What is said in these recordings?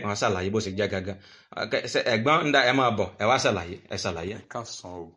wọn ṣàlàyé bó ṣe jẹ́ gangan Ẹ- ṣe- ẹ̀gbọ́n ń da ẹ máa bọ̀ ẹ wá ṣàlàyé ẹ ṣàlàyé. ẹ káàsán o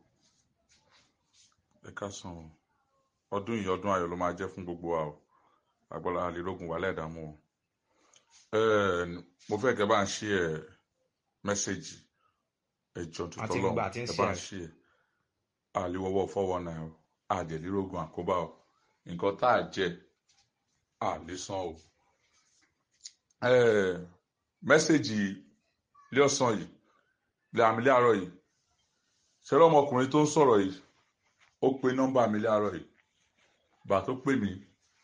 ẹ káàsán o ọdún yìí ọdún ayọ̀ ló máa jẹ́ fún gbogbo wa o agbọ́lá àlélógún wà lẹ́ẹ̀dààmú o Ẹ, mo fẹ́ kẹ́ bá ń ṣí ẹ mẹ́sẹ̀gì ẹjọ́ àti tuntun lọ́hùn gbà tí ń ẹ ṣe bá ń ẹ ṣí ẹ àlewọ́wọ́ fọ́wọ́ náà o àjẹlélógún àkóbá o nǹkan tá a jẹ àlésán o Ẹ, mẹ́sẹ̀gì ilé ọ̀sán yìí ilé àmì ilé àárọ̀ yìí ṣẹlẹ̀ ọmọkùnrin tó ń sọ̀rọ̀ yìí ó pe nọ́mbà mi láàárọ̀ yìí bàá tó pè mí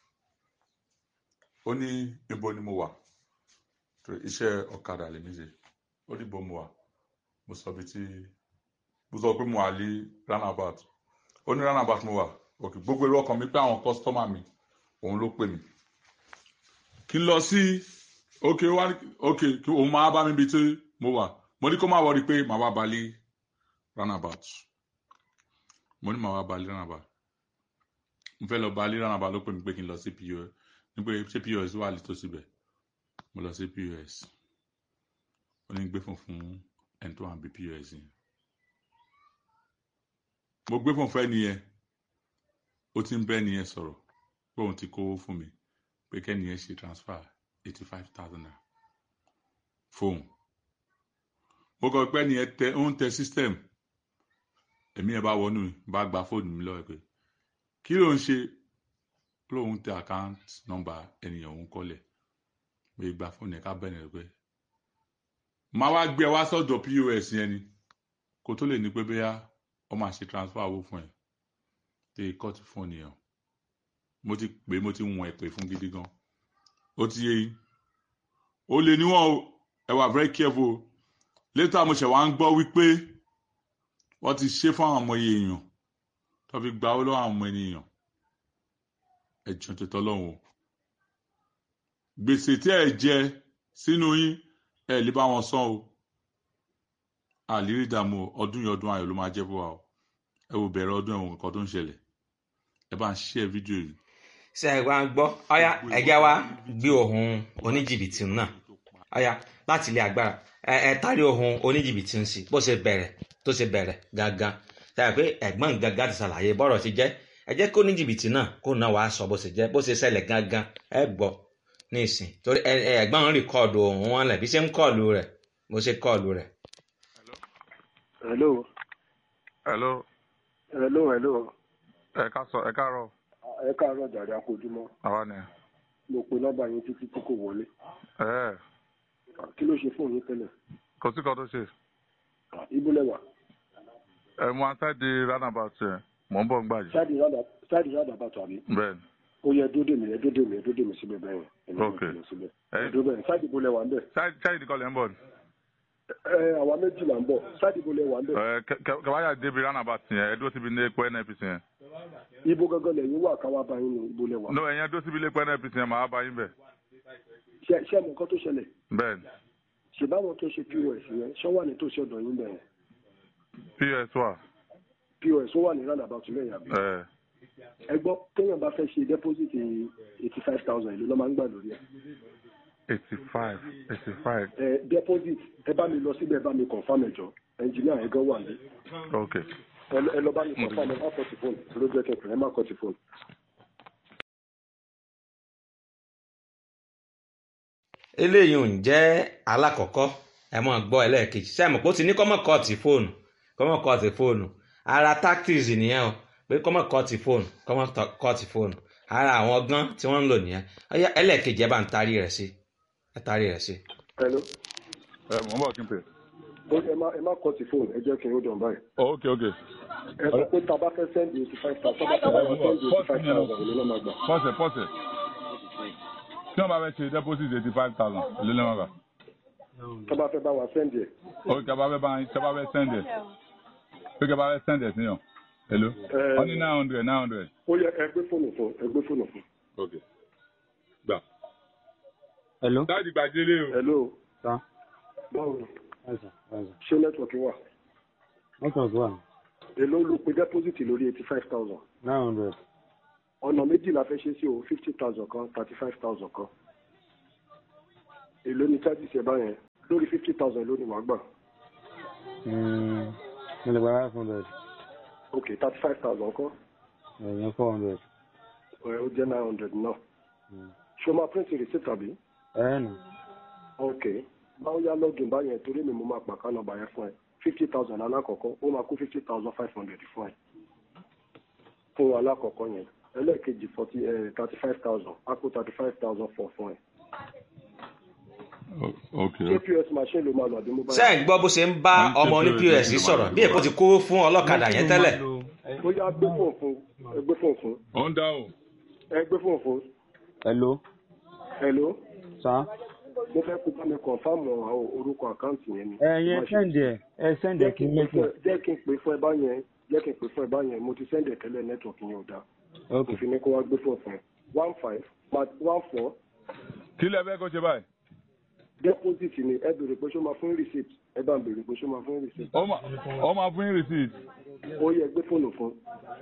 ó ní ibo ni mo wà torí iṣẹ́ ọ̀kadà lèmi ṣe ó ní ibo mo wà mo sọ bí tí mo sọ pé mo wà ní roundabout ó ní roundabout mo wà òkè gbogbo èrò ọkàn mi pé àwọn kọ́sítọ́mà mi òun ló pè mí kí n lọ sí òkè wá òkè kí òun máa bá mi bí tí mo wà mo ní kó má wọrí pé màá wá balẹ̀ roundabout mo ní màá wá balẹ̀ roundabout mo fẹ́ lọ balẹ̀ roundabout ló pè mí pé kí n lọ sí pos ní pé ṣé pos wà létò síbẹ̀ mo lọ sí pos ó ní gbé fún fún ẹni tó wà níbi pos yẹn mo gbé fún fún ẹni yẹn ó ti ń bẹ́ ẹni yẹn sọ̀rọ̀ pé òun ti kówó fún mi pé kẹ́ni yẹn ṣe transfer eighty five thousand naira fóun mo kọ pé ẹni yẹn tẹ ó ń tẹ system èmi yẹn bá wọnú bá gba fóònù mi lọ́wọ́ ẹ̀ pé kí ló ń ṣe lóun tẹ account number ènìyàn òun kọ́lẹ̀ pé gba fóònù ẹ̀ ká bẹ̀rẹ̀ rẹ̀ pé máa wá gbé ẹ wá sọ́dọ̀ pos yẹn ni kó tó lè ní pé bóyá ọ máa ṣe transfer owó fún ẹ tẹ kọ́ọ̀tù fóònù yẹn mo ti pè é mo ti wọ̀n ẹ̀ pè fún gidi gan ó ti yé yín ó lè níwọ̀n o ẹ wà very careful o later mo ṣẹ̀ wá ń gbọ́ wípé wọ́n ti ṣe fún àwọn ọmọ iye èèyàn tó fi gba owó lọ́wọ́ àwọn ọmọ ènìyàn ẹ̀jọ̀ tó tọ́lọ́hún o gbèsè tí ẹ jẹ sínú yín ẹ lè bá wọn san o àlérí ìdààmú o, ọdún yìí ọdún ayọ̀ ló máa jẹ́ fún wa o ẹ wò bẹ̀rẹ̀ ọdún ẹ̀wọ̀n nǹkan tó ń ṣẹlẹ̀ ẹ bá ń share fídíò yìí ṣe ẹ wá ń gbọ́ ọ̀yá ẹ̀jẹ̀ wa gbé ohun oníjìbìtì náà ọ̀yá láti ilé agbára ẹ ẹ tari ohun oníjìbìtì ń sí bó ṣe bẹ̀rẹ̀ tó ṣe bẹ̀rẹ̀ gangan ṣàyẹ̀ pé ẹ̀gbọ́n gangan ti ṣàlàyé bọ́rọ̀ ti jẹ́ ẹ jẹ́ kó oníjìbìtì náà kó náà wàá sọ bó ṣe jẹ́ bó ṣe ṣẹlẹ̀ gangan ẹ gbọ́ ní ìsìn torí ẹ ẹ ẹ̀gbọ́n ń rìkọ́ọ̀dù ohun wọn lẹ̀ bí ṣe ń kọ́ọ̀lù rẹ̀ bó ṣe kọ́ọ̀lù rẹ̀. hello hello hello hello ẹ ká sọ ẹ káàárọ̀ ẹ káàárọ̀ jàre akójúmọ́ àwa ni mo pe nọ́mbà yín títí tí kò wọlé ẹ kí ló ṣe fóònù yín tẹ́lẹ̀ kò sí kan tó ṣe ibo lẹwà ẹ mú aṣáájú roundabout yẹn mò ń bọ̀ ń gbà yìí ṣáàdì rádà ṣáàdì rádà bàtà àbí bẹ́ẹ̀ ni ó yẹ dódè mi ẹ dódè mi ẹ dódè mi síbẹ̀ bẹ́ẹ̀ yẹn ẹ Ok. mi síbẹ̀ ẹ ẹ dódè bẹ́ẹ̀ ṣáàdì ibo lẹwà ń bẹ̀ ṣáájú nìkan lẹ́ ń bọ̀ ni ẹ àwa méjì là ń bọ̀ ṣáàdì ibo lẹwà ń bẹ̀ ẹ kẹwàá débi roundabout yẹn ẹ dúró síbi ní epo nnpc yẹn ibo gangan lẹ́yìn wà káwá bá yín ní ibo lẹwà no ẹ̀yẹn dúró síbi ilé epo nnpc yẹn màá bá yín bẹ̀ ṣe ṣe mọ nǹkan tó ṣẹlẹ̀ bẹ́ẹ̀ ni ṣe báwọn tó ṣe pos yẹn ṣọ wà ní tòsí ọ̀dọ̀ yín bẹ̀ yẹn pos wà pos ó wà ní roundabout lẹ́yìn àbí ẹ ẹ gbọ́ téèyàn bá fẹ́ ṣe deposit eighty five thousand ìlú ló máa ń gbà lórí ẹ̀ eighty five eighty five ẹ deposit ẹ bá mi lọ síbẹ̀ ẹ bá mi confam ẹ̀jọ̀ ẹnjìníà ẹ̀ gan wà ní ok ẹ lọ- ẹ lọ bá mi confam ẹ má kọ́ ti fóònù ló jẹ́ kẹ̀kẹ́ ẹ má kọ́ ti fóònù. eléyìí ò ń jẹ́ alákọ̀ọ́kọ́ ẹ mọ̀ gbọ́ ẹlẹ́ẹ̀kejì sẹ́mi kó ti ní kọ́mọ̀ kọ́ọ̀tì fóònù kọ́mọ̀ kọ́ọ̀tì fóònù ara tactics nìyẹn o pé kọ́mọ̀ kọ́ọ̀tì fóònù kọ́mọ̀ tọ- kọ́ọ̀tì fóònù ara àwọn ọgbọ́n tí wọ́n ń lò nìyẹn ọyá ẹlẹ́ẹ̀kejì ẹ bá ń tarí rẹ̀ sí ẹ tarí rẹ̀ sí. hello ẹ mò ń bọ̀ kí n pè ó ẹ má ẹ má kọ́ ti fóònù ẹ jẹ́ kí n ó dàn báyìí. ok ok ẹ sọ pé tá a bá fẹ́ sẹ́ndì eighty five thousand tá a bá fẹ́ sẹ́ndì eighty five thousand ìlú ló máa gbà. pọ́sẹ̀ pọ́sẹ̀ tí wọ́n bá fẹ́ ṣe deposit eighty five thousand ilé lẹ́wọ̀n gbà tá a bá fẹ́ bá wa sẹ́ndì ẹ̀. ok kí a bá fẹ́ bá yín kí a bá fẹ́ send ẹ̀ pé kí a bá fẹ́ send ẹ̀ sí yàn hello ẹ wọ́n ní nine hundred nine hundred ó yẹ ẹ gbé fóònù fún ẹ gbé fóònù fún. ok gbà. Hello. dáàdì gbàdélé o. hello Sir. báwo ni Yes, sir. Yes, sir. ṣé nẹ́tíwọ̀kì wà. Network one. èló ló pe deposit lórí eighty five thousand. Nine hundred. ọ̀nà méjì la fẹ́ ṣe sí o fifty thousand kan thirty five thousand kan. èló ni charges ẹ báyẹn. lórí fifty thousand lónìí wàá gbà Mm, mo lè gba five hundred ok thirty five thousand kọ́ ẹ̀yìn four hundred. ẹ ó jẹ́ nine hundred náà ṣé o máa print receipt àbí ẹ̀ nà ok báwo yá login báyẹn torí mi mo máa pàká nọ́mbà yẹn fún ẹ fifty thousand alákọ̀ọ́kọ́ ó máa kó fifty thousand five hundred fún ẹ fún alákọ̀ọ́kọ́ yẹn ẹlẹ́ẹ̀kejì forty thirty five thousand á kó thirty five thousand four fún ẹ O- ok ṣé pos machine ló máa lọ àbí mobile. ṣé ẹ̀ ń gbọ́ bó ṣe ń bá ọmọ oní pọ́s sọ̀rọ̀ bí èkó ti kó fún ọlọ́kadà yẹn tẹ́lẹ̀ ó yá gbé fóònù fún ẹ gbé fóònù fún ó ń dáhùn ẹ gbé fóònù fún hello hello sa mo fẹ́ kó bá mi confam àwọn orúkọ àkáǹtì yẹn ni. ẹ̀yin Má ṣe- sẹ́ndì ẹ̀ ẹ̀ sẹ́ndì ẹ̀ kí n mẹ́tò. jẹ́ kí n pè fún ẹ báyẹn jẹ́ kí n pè fún ẹ báyẹn mo ti sẹ́ndẹ̀ tẹ́lẹ̀ nẹ́tíwọ̀kì yẹn ò dáa ok mo fi ní kó wá gbé fóònù fún ẹ one five one four kí lẹ fẹ́ kó ṣe báyìí deposit ni ẹ béèrè pé ṣó máa fún receipt ẹ bá ń béèrè pé ṣó máa fún receipt ó máa ó máa fún yín receipt ó yẹ gbé fóònù fún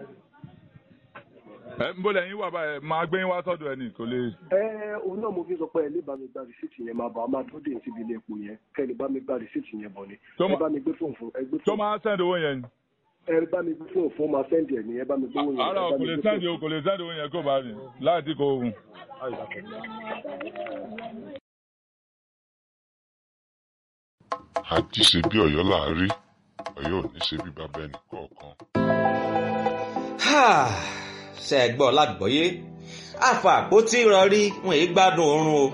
ẹ ń bọ́lẹ̀ yín wà báyìí máa gbé yín wá sọ́dọ̀ ẹ̀ ní kò lè ẹ òun náà mo fi sọ pé ẹ lè bá mi gba receipt yẹn máa bọ̀ a máa dúró dé síbi ilé epo yẹn kẹ́ ẹ lè bá mi gba receipt yẹn bọ̀ ni Tó ẹ ma- bá mi gbé fóònù fún ẹ gbé tó fóònù máa sẹ́ndì owó yẹn ni ẹ bá mi gbé fóònù fún máa sẹ́ndì ẹ̀ ní ẹ bá mi gbé owó yẹn ara ẹ ò bá kò mi lè gbé sẹ́ndì fóònù. owó kò lè sẹ́ndì owó yẹn kó bá rìn láì tí kò hùn. àjí ṣe bí ọ̀yọ́ là á rí ọ̀yọ́ ò ní ṣe bí bàbá ẹnì kọ̀ọ̀kan. ṣe ẹ̀ gbọ́ lágbọ́yé àfà àpótí ìrọ̀rí wọn èyí gbádùn oorun o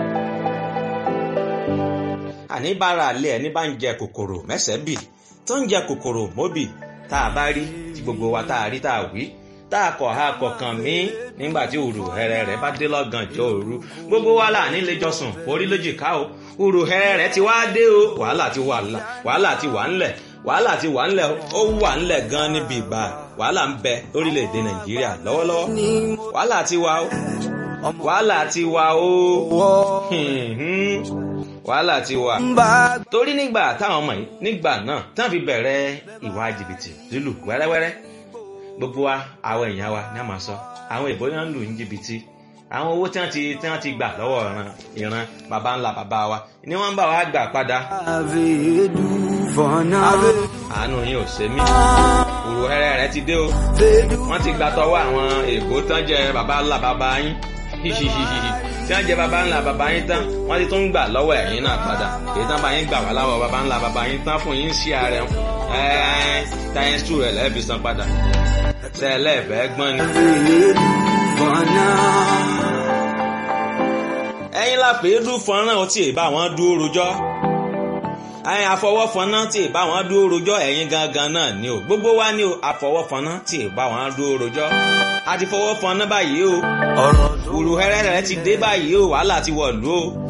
àní bára àlẹ́ ẹni bá ń jẹ kòkòrò mẹ́sẹ̀ bì tó ń jẹ kòkòrò mọ́bì tá a bá rí tí gbogbo wa tá a rí tá a wí tá a kọ̀ ha kọ̀ọ̀kan mí nígbà tí òrù hẹrẹ rẹ bá dé lọ́gànjọ́ òru gbogbo wa là nílé jọsùn orí lójìká o òrù hẹrẹ rẹ ti wá dé o wàhálà ti wà ńlẹ̀ wàhálà ti wà ńlẹ̀ wàhálà ti wà ńlẹ̀ ó wà ńlẹ̀ gan níbi ìgbà wàhálà ń bẹ lórílẹ̀‐èdè nàìjíríà lọ́wọ́lọ́wọ́ wàhálà ti wà o wàhálà ti wà o hìhìn, wàhálà ti wà torí nígbà táwọn ọmọ yìí nígbà náà táwọn fi bẹ̀rẹ̀ ìwà jìbìtì lílù wẹ́rẹ́wẹ́rẹ́ gbogbo wa àwọn èèyàn wa ní a máa sọ àwọn èèbó yẹn ń lù ní jìbìtì àwọn owó tí wọ́n ti tí wọ́n ti gbà lọ́wọ́ ìran ìran baba ńlá baba wa ni wọ́n ń bá wa gbà padà àánú yín ò ṣe mí òrò ẹrẹ rẹ ti dé o wọ́n ti gbà tọwọ́ àwọn èèbó tán jẹ baba ńlá baba yín hihihihi tí wọ́n jẹ baba ńlá baba yín tán wọ́n ti tún gbà lọ́wọ́ ẹ̀yin náà padà èyí tán bá yín gbà wá láwọ̀ baba ńlá baba yín tán fún yín sí ààrẹ ẹ̀ẹ́n táyẹn sùn rẹ̀ lẹ́ẹ̀fi san padà sẹ́ẹ̀lẹ́ẹ̀fẹ́ gbọ́n ni. ẹ̀yin la fèé dún fọ́nrán ọtí ìbá wọn dúró rojọ́ ẹ̀yin àfọwọ́fọ́nà tí ìbá wọn dúró rojọ́ ẹ̀yin gangan náà ni o gbogbo wa ni o àfọwọ́fọ́nà tí ìbá wọn dúró rojọ́ a ti fọwọ́fọ́nà báyìí o òrùhẹ́rẹ́ rẹ̀ ti dé báyìí o wàhálà ti wọ̀lú o